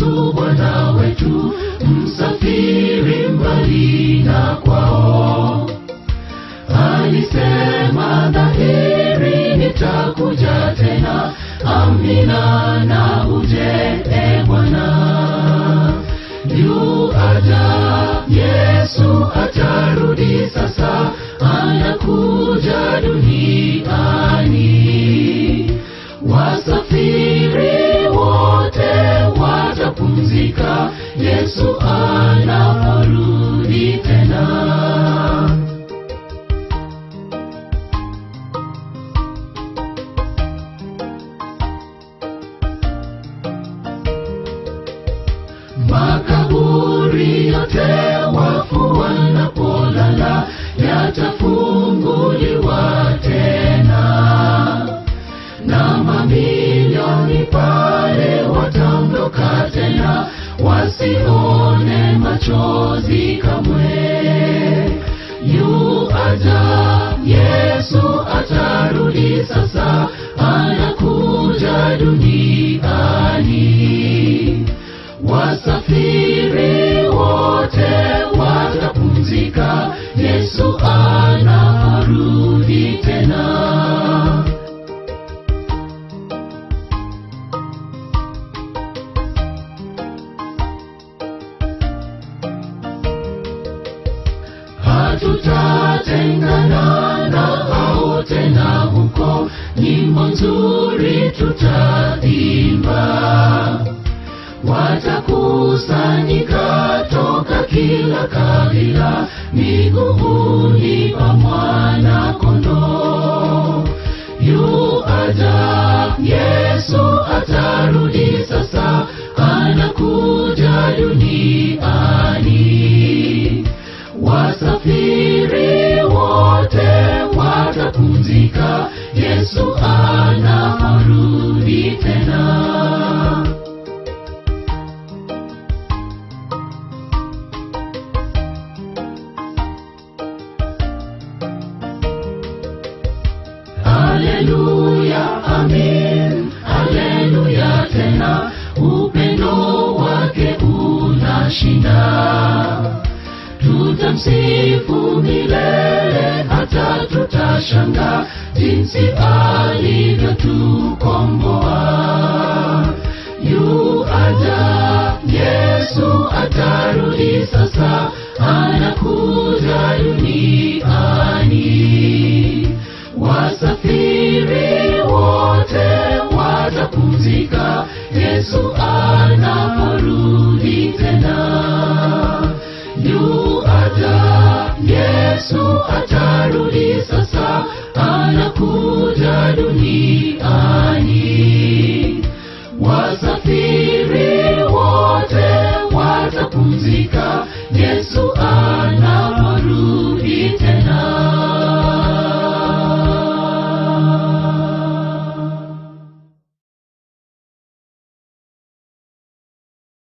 Yesu Bwana wetu, msafiri mbali na kwao. Alisema dhahiri, nitakuja tena. Amina na uje e Bwana. Yu aja Yesu atarudi sasa, anakuja duniani. Wasafiri wote watapumzika, Yesu anaporudi tena. Makaburi yote wafu wanapolala yatafunguliwa tena, na mamilioni pale wataondoka tena, wasione machozi kamwe. Yu aja Yesu atarudi sasa, anakuja duniani. Wasafiri wote watapumzika, Yesu anaporudi tena. Hatutatengana na hao tena huko, nyimbo nzuri tutaimba watakusanyika toka kila kabila miguuni pa mwana kondoo. Yu aja Yesu atarudi sasa, anakuja duniani. Wasafiri wote watapumzika, Yesu anaporudi tena. Haleluya, amen, haleluya tena, upendo wake unashinda. Tutamsifu milele, hata tutashanga jinsi alivyotukomboa. Yu aja Yesu atarudi sasa, anakuja duniani. Wasafiri wote watapumzika, Yesu anaporudi tena. Yu aja Yesu atarudi sasa, anakuja duniani.